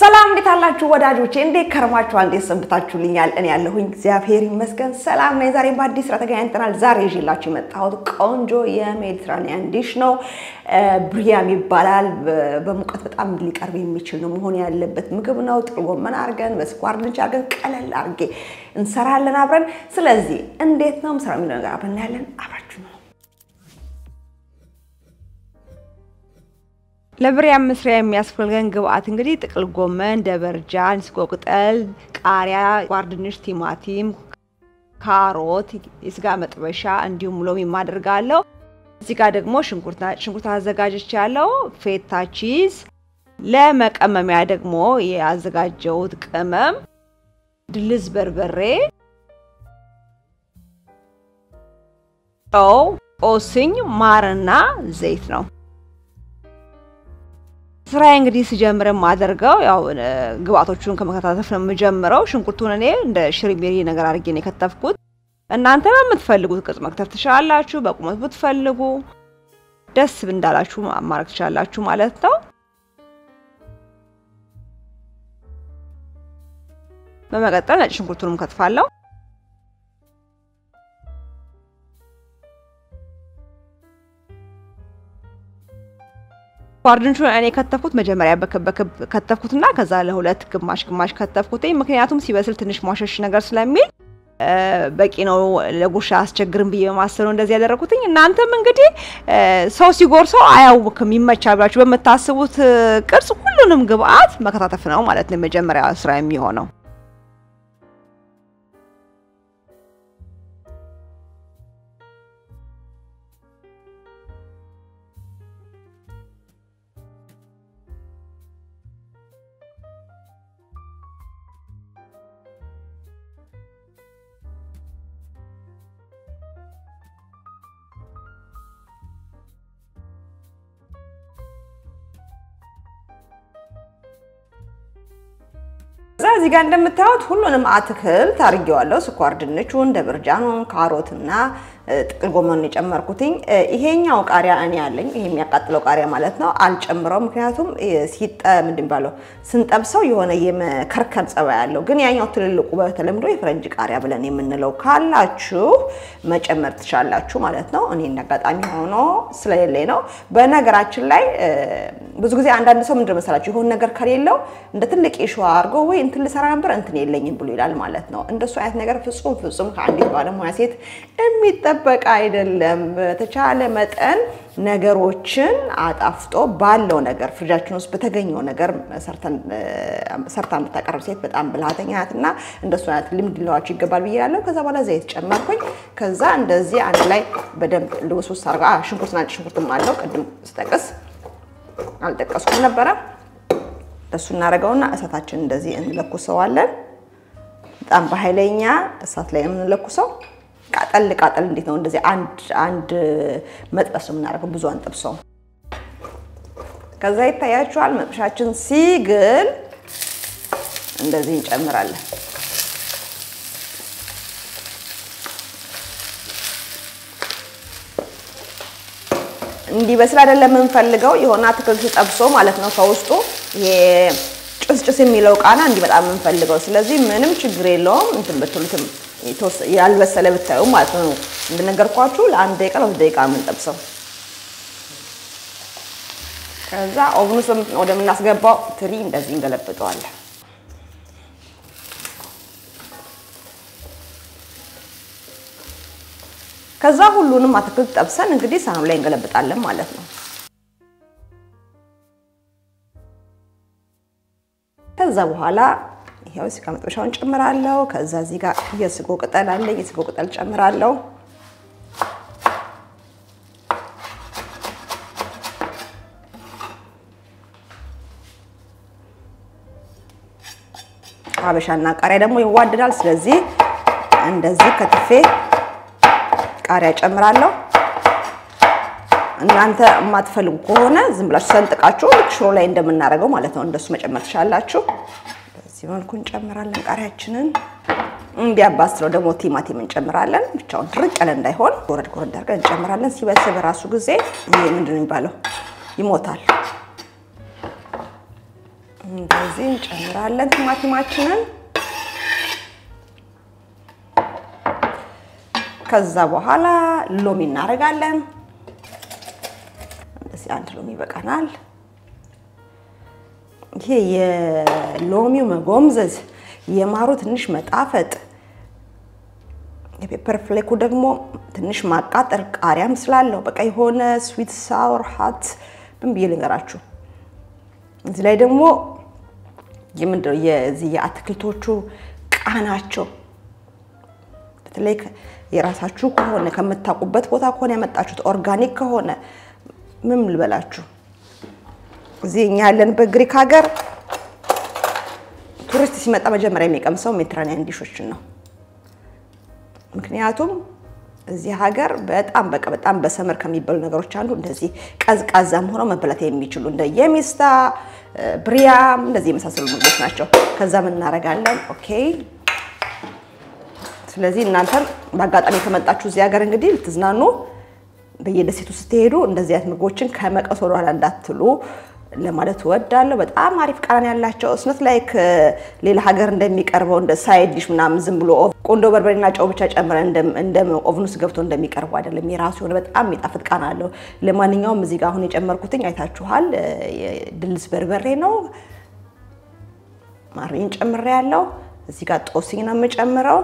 ሰላም እንዴት አላችሁ ወዳጆቼ? እንዴት ከርማችኋል? እንዴት ሰንብታችሁልኛል? እኔ ያለሁኝ እግዚአብሔር ይመስገን ሰላም ነኝ። ዛሬ በአዲስ ስራ ተገናኝተናል። ዛሬ ይዤላችሁ የመጣሁት ቆንጆ የሜዲትራኒያን ዲሽ ነው። ብሪያም ይባላል። በሙቀት በጣም ሊቀርብ የሚችል ነው መሆን ያለበት ምግብ ነው። ጥቅል ጎመን አድርገን በስኳር ድንች አድርገን ቀለል አድርጌ እንሰራለን አብረን። ስለዚህ እንዴት ነው ምሰራ የሚለው ነገር አብረን እናያለን። አብራችሁ ነው ለብሪያም መስሪያ የሚያስፈልገን ግብአት እንግዲህ ጥቅል ጎመን፣ ደበርጃን፣ ስጎ ቅጠል፣ ቃሪያ፣ ስኳር ድንች፣ ቲማቲም፣ ካሮት፣ የስጋ መጥበሻ እንዲሁም ሎሚ አደርጋለሁ። እዚህ ጋር ደግሞ ሽንኩርት አዘጋጅቼ ያለው ፌታ ቺዝ፣ ለመቀመሚያ ደግሞ ያዘጋጀሁት ቅመም ድልዝ በርበሬ፣ ጨው፣ ኦስኝ፣ ማርና ዘይት ነው። ስራዬ እንግዲህ ስጀምር የማደርገው ያው ግብአቶቹን ከመከታተፍ ነው የምጀምረው። ሽንኩርቱን እኔ እንደ ሽሪሜሪ ነገር አድርጌ ነው የከተፍኩት። እናንተ በምትፈልጉት ቅርጽ መክተፍ ትችላላችሁ። በቁመት ብትፈልጉ ደስ እንዳላችሁ ማድረግ ትችላላችሁ ማለት ነው። በመቀጠል ነጭ ሽንኩርቱንም ከትፋለሁ። ጓርድንቹ እኔ ከተፍኩት መጀመሪያ በክብ በክብ ከተፍኩትና ከዛ ለሁለት ግማሽ ግማሽ ከተፍኩት። ምክንያቱም ሲበስል ትንሽ ሟሸሽ ነገር ስለሚል በቂ ነው፣ ለጉርሻ አስቸግርም ብዬ በማሰብ ነው እንደዚህ ያደረኩትኝ። እናንተም እንግዲህ ሰው ሲጎርሰው አያውክም ይመቻል ብላችሁ በምታስቡት ቅርጽ ሁሉንም ግብአት መከታተፍ ነው ማለት ነው የመጀመሪያ ስራ የሚሆነው። እዛ እዚህ ጋር እንደምታዩት ሁሉንም አትክልት አድርጌዋለሁ። ስኳር ድንቹን፣ ደብርጃኑን፣ ካሮትና ጥቅል ጎመን የጨመርኩትኝ። ይሄኛው ቃሪያ እኔ ያለኝ ይሄ የሚያቃጥለው ቃሪያ ማለት ነው አልጨምረው። ምክንያቱም ሲጠ ምንድን ባለው ስንጠብሰው የሆነ የመከርከር ጸባይ ያለው፣ ግን ያኛው ትልልቁ በተለምዶ የፈረንጅ ቃሪያ ብለን የምንለው ካላችሁ መጨመር ትችላላችሁ ማለት ነው። እኔ እንዳጋጣሚ ሆኖ ስለሌለኝ ነው። በነገራችን ላይ ብዙ ጊዜ አንዳንድ ሰው ምንድን መሰላችሁ የሆነ ነገር ከሌለው እንደ ትልቅ ሸዋ አድርገው ወይ እንትን ልሰራ ነበር እንትን የለኝም ብሎ ይላል ማለት ነው። እንደሱ አይነት ነገር ፍጹም ፍጹም ከአንዲት ባለሙያ ሴት የሚጠበቅ አይደለም። በተቻለ መጠን ነገሮችን አጣፍጦ ባለው ነገር ፍሪጃችን ውስጥ በተገኘው ነገር ሰርታ የምታቀርብ ሴት በጣም ብልሃተኛ ናት እና እንደሱ አይነት ልምድ ሊኖራችሁ ይገባል ብዬ ያለው። ከዛ በኋላ ዘይት ጨመርኩኝ። ከዛ እንደዚህ አንድ ላይ በደንብ ልውስውስ አድርጋ ሽንኩርትና ነጭ ሽንኩርትም አለው ቅድም ስጠቅስ አልጠቀስኩም ነበረ። እሱ እናደርገውና እሳታችን እንደዚህ እንለኩሰዋለን። በጣም በኃይለኛ እሳት ላይ የምንለኩሰው ቃጠል ቃጠል እንዴት ነው? እንደዚህ አንድ አንድ መጥበስ ነው የምናደርገው፣ ብዙ አንጠብሰው። ከዛ ይታያችኋል መጥበሻችን ሲግል እንደዚህ እንጨምራለን። እንዲበስል አይደለም የምንፈልገው፣ የሆነ አትክልት ጠብሶ ማለት ነው ከውስጡ ይሄ ጭስጭስ የሚለው ቃና እንዲመጣ የምንፈልገው። ስለዚህ ምንም ችግር የለውም እንትን ብትሉትም ያልበሰለ ብታዩ ማለት ነው። እንደነገርኳችሁ ለአንድ ደቂቃ ለሁለት ደቂቃ የምንጠብሰው። ከዛ ኦቭን ውስጥ ወደምናስገባው ትሪ እንደዚህ እንገለብጠዋለን። ከዛ ሁሉንም አትክልት ጠብሰን እንግዲህ ሳህኑ ላይ እንገለብጣለን ማለት ነው። ከዛ በኋላ ይሄው ስጋ መጥበሻውን ጨምራለሁ። ከዛ እዚህ ጋር የስጎ ቅጠል አለ። የስጎ ቅጠል ጨምራለሁ። ሀበሻና ቃሪያ ደግሞ ይዋደዳል። ስለዚህ እንደዚህ ከትፌ ቃሪያ ጨምራለሁ። እናንተ የማትፈልጉ ከሆነ ዝም ብላችሁ ሰንጥቃችሁ ልክ ሽሮ ላይ እንደምናደርገው ማለት ነው እንደሱ መጨመር ትችላላችሁ። በዚህ መልኩ እንጨምራለን ቃሪያችንን። እንዲያባስለው ደግሞ ቲማቲም እንጨምራለን። ብቻውን ድርቅ ያለ እንዳይሆን ጎረድ ጎረድ አድርገን እንጨምራለን። ሲበስል በራሱ ጊዜ ይሄ ምንድን ነው የሚባለው ይሞታል። እንደዚህ እንጨምራለን ቲማቲማችንን። ከዛ በኋላ ሎሚ እናደርጋለን። እንደዚህ አንድ ሎሚ ይበቃናል። ይሄ የሎሚው መጎምዘዝ፣ የማሩ ትንሽ መጣፈጥ፣ የፔፐር ፍሌኩ ደግሞ ትንሽ ማቃጠር ቃሪያም ስላለው በቃ የሆነ ስዊት ሳውር ሀት ምን ብዬ ልንገራችሁ። እዚህ ላይ ደግሞ የምንድነው የዚህ የአትክልቶቹ ቃናቸው በተለይ የራሳችሁ ከሆነ ከምታውቁበት ቦታ ከሆነ ያመጣችሁት ኦርጋኒክ ከሆነ ምን ልበላችሁ፣ እዚህ እኛ ያለንበት ግሪክ ሀገር ቱሪስት ሲመጣ መጀመሪያ የሚቀምሰው ሜዲትራኒያን ዲሾችን ነው። ምክንያቱም እዚህ ሀገር በጣም በቃ በጣም በሰመር ከሚበሉ ነገሮች አንዱ እንደዚህ ቀዝቃዛም ሆነው መበላት የሚችሉ እንደ የሚስታ ብሪያም እንደዚህ የመሳሰሉ ምግቦች ናቸው። ከዛ ምን እናደርጋለን? ኦኬ ስለዚህ እናንተም በአጋጣሚ ከመጣችሁ እዚህ ሀገር እንግዲህ ልትዝናኑ በየደሴቱ ስትሄዱ እንደዚህ አይነት ምግቦችን ከመቀስ ወደኋላ እንዳትሉ ለማለት እወዳለሁ። በጣም አሪፍ ቃና ያላቸው እስነት ላይክ ሌላ ሀገር እንደሚቀርበው እንደ ሳይድ ዲሽ ምናምን ዝም ብሎ ቆንዶ በርበሬና ጨው ብቻ ጨምረን እንደ ኦቭን ውስጥ ገብቶ እንደሚቀርቡ አይደለም። የራሱ የሆነ በጣም የሚጣፍጥ ቃና አለው። ለማንኛውም እዚህ ጋር አሁን የጨመርኩትኝ አይታችኋል፣ ድልስ በርበሬ ነው። ማሪን ጨምሬ ያለው እዚህ ጋር ጦስኝ ነው የምጨምረው።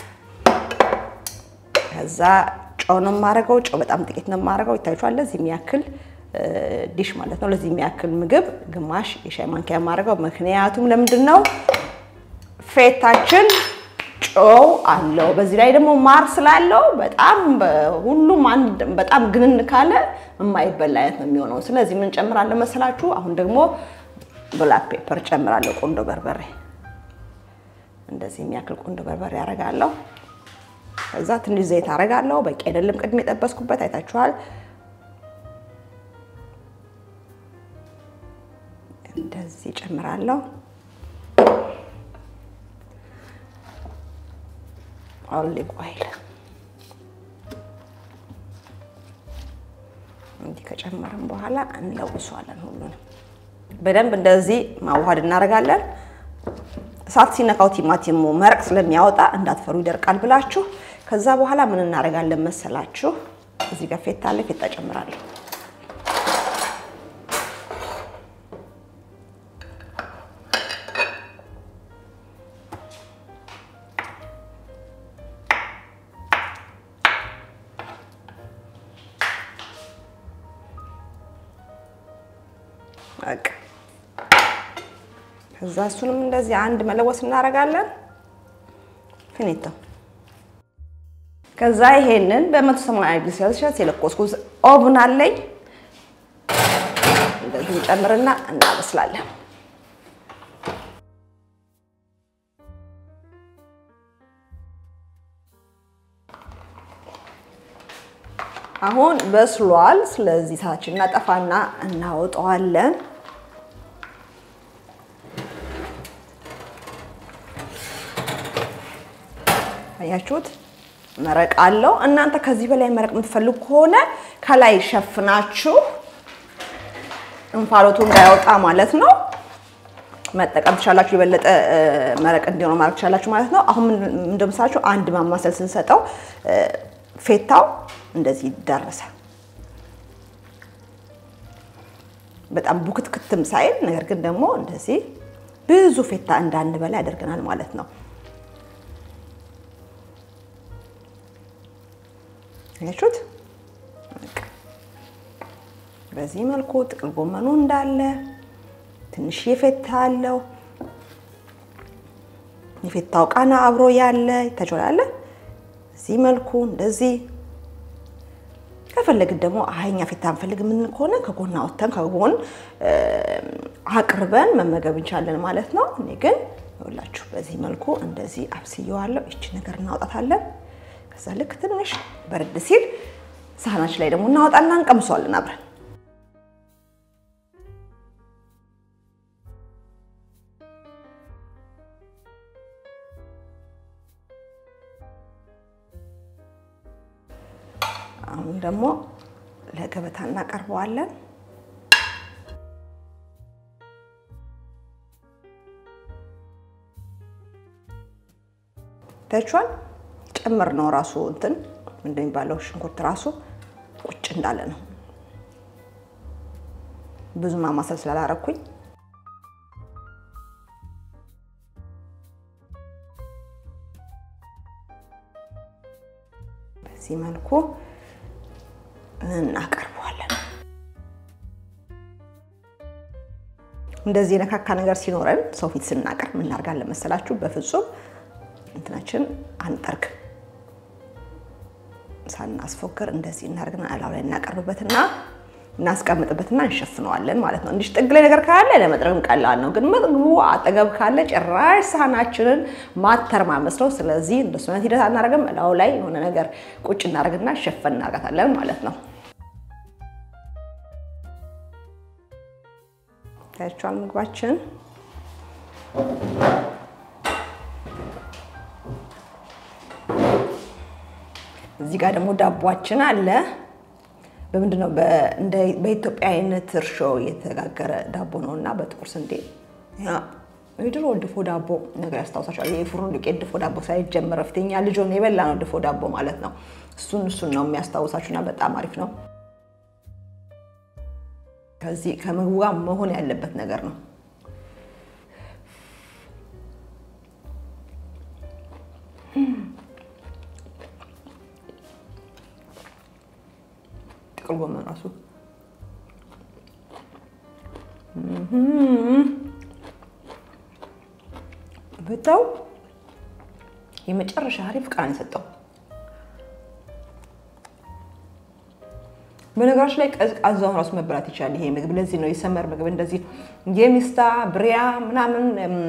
ከዛ ጨው ነው የማደርገው። ጨው በጣም ጥቂት ነው የማደርገው። ይታያችኋል ለዚህ የሚያክል ዲሽ ማለት ነው። ለዚህ የሚያክል ምግብ ግማሽ የሻይ ማንኪያ የማደርገው ምክንያቱም ለምንድን ነው ፌታችን ጨው አለው። በዚህ ላይ ደግሞ ማር ስላለው በጣም ሁሉም አንድ በጣም ግንን ካለ የማይበላ አይነት ነው የሚሆነው። ስለዚህ ምን ጨምራለሁ መሰላችሁ? አሁን ደግሞ ብላክ ፔፐር ጨምራለሁ። ቆንዶ በርበሬ እንደዚህ የሚያክል ቆንዶ በርበሬ አደርጋለሁ። ከዛ ትንሽ ዘይት አደርጋለሁ። በቂ አይደለም፣ ቅድም የጠበስኩበት አይታችኋል። እንደዚህ ጨምራለሁ። ኦሊቭ ኦይል እንዲህ ከጨመርን በኋላ እንለውሰዋለን። ሁሉንም በደንብ እንደዚህ ማዋሃድ እናደርጋለን። እሳት ሲነካው ቲማቲሙ መረቅ ስለሚያወጣ እንዳትፈሩ ይደርቃል ብላችሁ። ከዛ በኋላ ምን እናደርጋለን መሰላችሁ? እዚህ ጋር ፌታ አለ። ፌታ ጨምራለሁ። በቃ ከዛ እሱንም እንደዚህ አንድ መለወስ እናደርጋለን። ፊኒቶ ከዛ ይሄንን በመቶ ሰማንያ ዲግሪ ሴልሺየስ የለኮስኩት ኦቭን አለኝ። እንደዚህ እንጨምርና እናበስላለን። አሁን በስሏል። ስለዚህ እሳታችንን እናጠፋና እናወጣዋለን። አያችሁት? መረቅ አለው። እናንተ ከዚህ በላይ መረቅ የምትፈልጉ ከሆነ ከላይ ሸፍናችሁ እንፋሎቱ እንዳያወጣ ማለት ነው መጠቀም ትችላላችሁ። የበለጠ መረቅ እንዲሆነ ማድረግ ትችላላችሁ ማለት ነው። አሁን እንደምሳችሁ አንድ ማማሰል ስንሰጠው ፌታው እንደዚህ ደረሰ። በጣም ቡክትክትም ሳይል ነገር ግን ደግሞ እንደዚህ ብዙ ፌታ እንዳንበላ ያደርገናል ማለት ነው። ያችሁት በዚህ መልኩ ጥቅል ጎመኑ እንዳለ ትንሽ የፌታ አለው። የፌታው ቃና አብሮ ያለ ይታችኋል። እዚህ መልኩ እንደዚህ ከፈለግን ደግሞ አህኛ ፌታ እንፈልግ ምን ከሆነ ከጎን አወጥተን ከጎን አቅርበን መመገብ እንችላለን ማለት ነው። እኔ ግን ይኸውላችሁ በዚህ መልኩ እንደዚህ አብስየዋለሁ። ይቺ ነገር እናውጣታለን። ከዛ ልክ ትንሽ በረድ ሲል ሳህናችን ላይ ደግሞ እናወጣና እንቀምሰዋለን አብረን። አሁን ደግሞ ለገበታ እናቀርበዋለን። ታያችኋል። ጨምር ነው ራሱ እንትን እንደሚባለው ሽንኩርት ራሱ ቁጭ እንዳለ ነው። ብዙ ማማሰል ስላላረኩኝ በዚህ መልኩ እናቀርበዋለን። እንደዚህ የነካካ ነገር ሲኖረን ሰው ፊት ስናቀርብ ምን እናደርጋለን መሰላችሁ? በፍጹም እንትናችን አንጠርግም። ሳናስፎክር እንደዚህ እናደርግና እላው ላይ እናቀርብበትና እናስቀምጥበትና እንሸፍነዋለን ማለት ነው። እንዲህ ጥግ ላይ ነገር ካለ ለመጥረግም ቀላል ነው፣ ግን ምግቡ አጠገብ ካለ ጭራሽ ሳህናችንን ማተርማመስ ነው። ስለዚህ እንደሱ አይነት ሂደት አናደርግም። እላው ላይ የሆነ ነገር ቁጭ እናደርግና ሸፈን እናደርጋታለን ማለት ነው። ታያችኋል ምግባችን እዚህ ጋር ደግሞ ዳቧችን አለ። በምንድን ነው በኢትዮጵያ አይነት እርሾ የተጋገረ ዳቦ ነው እና በጥቁር ስንዴ የድሮ ድፎ ዳቦ ነገር ያስታውሳቸዋል። የፍሩን ዱቄት ድፎ ዳቦ ሳይጀመር በፊት እኛ ልጅ ሆነን የበላ ነው ድፎ ዳቦ ማለት ነው። እሱን እሱን ነው የሚያስታውሳችሁ እና በጣም አሪፍ ነው። ከዚህ ከምግቡ ጋር መሆን ያለበት ነገር ነው። ጥቅል ጎመን ራሱ ብታው የመጨረሻ አሪፍ ቃን የሰጠው በነገራችን ላይ ቀዝቃዛውን ራሱ መበላት ይቻላል። ይሄ ምግብ ለዚህ ነው የሰመር ምግብ እንደዚህ የሚስታ ብሪያ ምናምን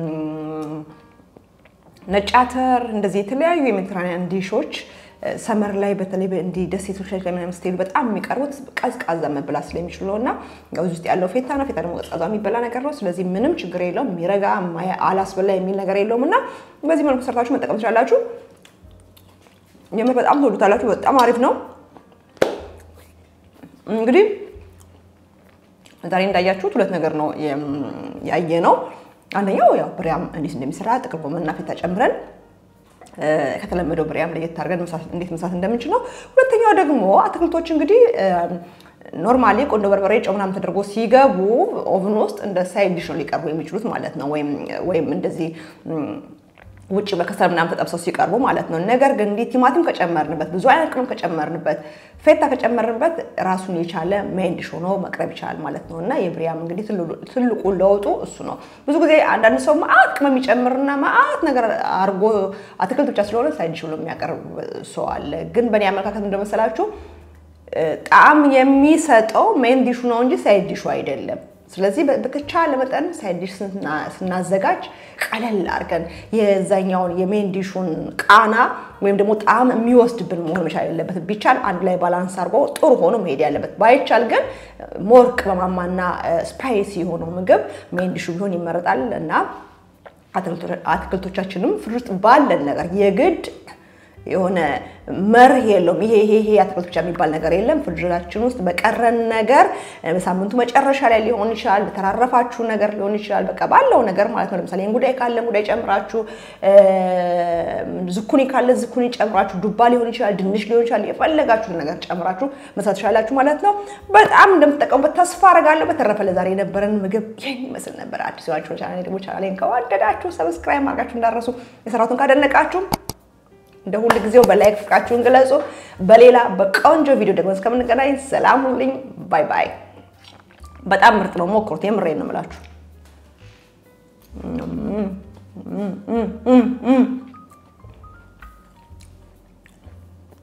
ነጭ አተር እንደዚህ የተለያዩ የሜዲትራኒያን ዲሾች ሰመር ላይ በተለይ እንዲህ ደሴቶች ላይ ምናምን ስትሄዱ በጣም የሚቀርቡት ቀዝቃዛ መብላት ስለሚችሉ ነው እና እዚህ ውስጥ ያለው ፌታ ነው። ፌታ ደግሞ ቀዝቃዛ የሚበላ ነገር ነው። ስለዚህ ምንም ችግር የለውም። የሚረጋ አላስበላ የሚል ነገር የለውም እና በዚህ መልኩ ሰርታችሁ መጠቀም ትችላላችሁ። የምር በጣም ትወዱታላችሁ። በጣም አሪፍ ነው። እንግዲህ ዛሬ እንዳያችሁት ሁለት ነገር ነው ያየ ነው። አንደኛው ያው ብሪያም እንዴት እንደሚሰራ ጥቅል ጎመንና ፌታ ጨምረን ከተለመደው ብሪያም ለየት አድርገን እንዴት መስራት እንደምንችል ነው። ሁለተኛው ደግሞ አትክልቶች እንግዲህ ኖርማሊ ቆንጆ በርበሬ፣ ጨው ምናምን ተደርጎ ሲገቡ ኦቭን ውስጥ እንደ ሳይድ ዲሽ ነው ሊቀርቡ የሚችሉት ማለት ነው። ወይም እንደዚህ ውጭ በከሰል ምናምን ተጠብሰው ሲቀርቡ ማለት ነው። ነገር ግን እንዲህ ቲማቲም ከጨመርንበት፣ ብዙ አይነት ቅመም ከጨመርንበት፣ ፌታ ከጨመርንበት ራሱን የቻለ ሜይን ዲሽ ሆኖ መቅረብ ይችላል ማለት ነው እና የብሪያም እንግዲህ ትልቁ ለውጡ እሱ ነው። ብዙ ጊዜ አንዳንድ ሰው መዓት ቅመም የሚጨምርና መዓት ነገር አድርጎ አትክልት ብቻ ስለሆነ ሳይድ ዲሽ ብሎ የሚያቀርብ ሰው አለ። ግን በእኔ አመለካከት እንደመሰላችሁ ጣዕም የሚሰጠው ሜይን ዲሹ ነው እንጂ ሳይድ ዲሹ አይደለም። ስለዚህ በተቻለ መጠን ሳይድ ዲሽ ስናዘጋጅ ቀለል አድርገን የዛኛውን የሜን ዲሹን ቃና ወይም ደግሞ ጣዕም የሚወስድብን መሆን መቻል የለበት። ቢቻል አንድ ላይ ባላንስ አድርጎ ጥሩ ሆኖ መሄድ ያለበት፣ ባይቻል ግን ሞር ቅመማማና ስፓይሲ የሆነው ምግብ ሜን ዲሹ ቢሆን ይመረጣል እና አትክልቶቻችንም ፍሪጅ ውስጥ ባለን ነገር የግድ የሆነ መርህ የለውም። ይሄ ይሄ ይሄ አትክልት ብቻ የሚባል ነገር የለም። ፍሪጅራችን ውስጥ በቀረን ነገር በሳምንቱ መጨረሻ ላይ ሊሆን ይችላል፣ በተራረፋችሁ ነገር ሊሆን ይችላል። በቃ ባለው ነገር ማለት ነው። ለምሳሌ እንጉዳይ ካለ እንጉዳይ ጨምራችሁ፣ ዝኩኒ ካለ ዝኩኒ ጨምራችሁ፣ ዱባ ሊሆን ይችላል፣ ድንች ሊሆን ይችላል። የፈለጋችሁን ነገር ጨምራችሁ መስራት ትችላላችሁ ማለት ነው። በጣም እንደምትጠቀሙበት ተስፋ አደርጋለሁ። በተረፈ ለዛሬ የነበረን ምግብ ይህን ይመስል ነበር። አዲስ ናችሁ ቻናሌ ደግሞ ቻናሌን ከወደዳችሁ ሰብስክራይብ ማድረጋችሁ እንዳረሱ የሰራቱን ካደነቃችሁ እንደ ሁል ጊዜው በላይክ ፍቅራችሁን ግለጹ። በሌላ በቆንጆ ቪዲዮ ደግሞ እስከምንገናኝ ሰላም ሁኑልኝ። ባይ ባይ። በጣም ምርጥ ነው፣ ሞክሩት። የምሬን ነው የምላችሁ።